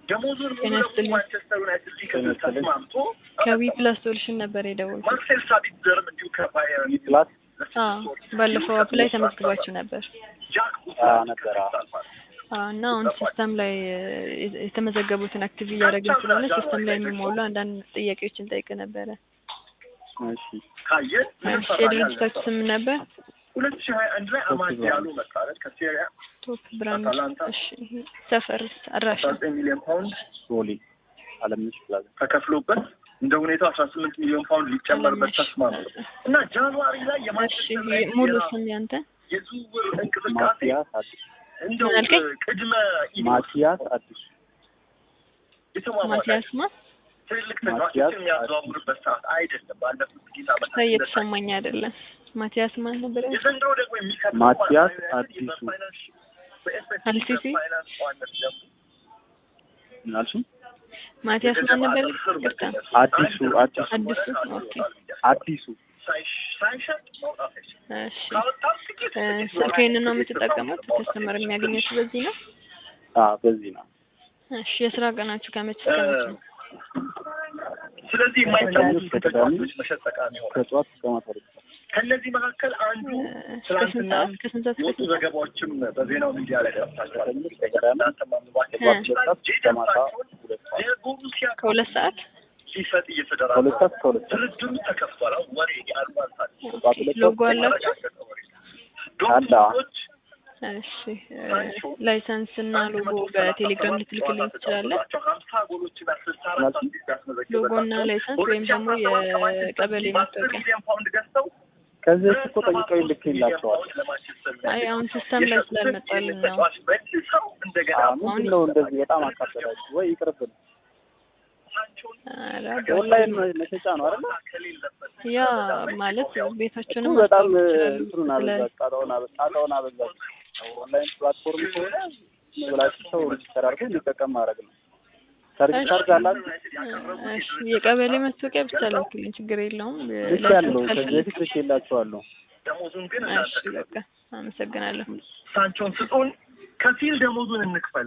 ደሞዙን ሙሉ ጤና ለሙሉ ይስጥልኝ። ማንቸስተር ዩናይትድ ሊከፍል ተስማምቶ ከዊ ፕላስ ሶሉሽን ነበር የደወልኩት። ማርሴል ሳቢትዘርም እንዲሁ ከባየር ፕላስ አዎ ባለፈው አፕ ላይ ተመዝግባችሁ ነበር ጃክ አዎ፣ ነበር፣ አዎ። አዎ፣ እና አሁን ሲስተም ላይ እ፣ የተመዘገቡትን አክቲቭ እያደረግን ስለሆነ ሲስተም ላይ የሚሞሉ አንዳንድ ጥያቄዎችን ጠይቅ ነበረ። እሺ ካየን ምንም እሺ፣ ፈራጅ የድርጅታችሁ አልነበረም። ስም ነበር? ሁለት ሺህ ሀያ አንድ ላይ አማድ ቶፕ ያሉ መጣለት ከሴሪያ ቶፕ ብራንድ። አታላንታ። እሺ፣ ሰፈርስ አድራሻ? አስራ ዘጠኝ ሚሊዮን ፓውንድ ሶሊ አለምነሽ ፕላዛ ተከፍሎበት እንደ ሁኔታው አስራ ስምንት ሚሊዮን ፓውንድ ሊጨመርበት ተስማሙ እና ጃንዋሪ ላይ እሺ፣ የማንቸስተር ዩናይትድ ሙሉ የራ- ስም ያንተ? የዝውውር እንቅስቃሴ ማቲያስ አዲሱ እንደው ምን አልከኝ? ቅድመ ኢኒንግ ማቲያስ አዲሱ የተሟሟቀ ማቲያስ ማ? ትልልቅ ማቲያስ ተጫዋቾችን የሚያዘዋውርበት ሰዓት አይደለም። ባለፉት ጥቂት ዓመታት ከ- እንደታየ። እየተሰማኝ አይደለም። ማቲያስ ማን ነበር? የዘንድሮ ደግሞ የሚከብደው ማቲያስ ማለት ነው አዲሱ። በፋይናንስ- በኤስፔሲፊክ አልሲሲ? በፋይናንስ ዋነት ደግሞ ምን አልሽኝ? ማቲያስ ማን ነበር? ይቅርታ። አዲሱ አዲሱ አዲሱ ኦኬ። አዲሱ ሳይሽ- ሳይሸጥ መውጣት አይችልም። እሺ ካወጣም ጥቂት እ፣ ጥቂት ስልክህን ነው ወራት የምትጠቀሙት? ማውጣት ከስተመር የሚያገኙት በዚህ ነው? አዎ በዚህ ነው እሺ የስራ ቀናችሁ ከመቼ እስከ መቼ ነው? ስለዚህ የማይታወቁ ከቅዳሜ ተጫዋቾች መሸጥ ጠቃሚ ይሆናል። ከጠዋት እስከ ማታ ድረስ ከእነዚህ መካከል አንዱ እ፣ ከስንት ትናንትና ሰዓት ከስንት ሰዓት እስከ የወጡ ስንት ሰዓት? ዘገባዎችም በዜናው ሚዲያ ላይ ደርሳቸዋል። ከቅዳሜ እናንተም ማንባት እ። ከጠዋት ሁለት ሰዓት እስከ ማታ ሁለት ሰዓት የቦሩሲያ ከሁለት ሰዓት ሊሰጥ እየተደራጀ ከሁለት ሰዓት እስከ ሁለት ሰዓት ድርድሩ ተከፍቷል። አሁን ወሬ ያልባል ጠዋት ሁለት ሎጎ ሰዓት አላችሁ? አለ። ዶክተሮች እሺ እ፣ ላይሰንስ እና ሎጎ በቴሌግራም ልትልክልኝ ትችላለህ? ሀምሳ ጎሎችን ስልሳ አራት አሲስት ያስመዘገበ ሎጎ እና ላይሰንስ ወይም ደግሞ የቀበሌ መታወቂያ። ሚሊዮን ፓውንድ ገዝተው ከዚህ በፊት እኮ ጠይቀው ይልክላቸዋል። አይ አሁን ሲስተም ላይ ስላልመጣልን ነው። መልሰው እንደገና ምንድን ነው እንደዚህ በጣም አካበዳችሁ ወይ ይቅርብን። ኧረ ኦንላይን መሸጫ ነው አይደለ? ያ ማለት ቤታችንም እሱ በጣም ማስታወቅ ይችላሉ። እንትኑን ስለ አበዛ ጣጣውን አበ- ጣጣውን አበዛችሁ። ኦንላይን ፕላትፎርም ከሆነ ዝም ብላችሁ ሰው ሬጅስተር አድርጎ እንዲጠቀም ማድረግ ነው። ሰርቪስ ቻርጅ አላችሁ? እሺ የቀበሌ መታወቂያ ብቻ ላክልኝ፣ ችግር የለውም። ልክ ያለው ላይሰንስ ከዚህ ካልፈለግ በፊት ልክ የላችኋለሁ። ደሞዙን ግን እሺ በቃ አመሰግናለሁ። ሳንቾን ስጡን፣ ከፊል ደሞዙን እንክፈል።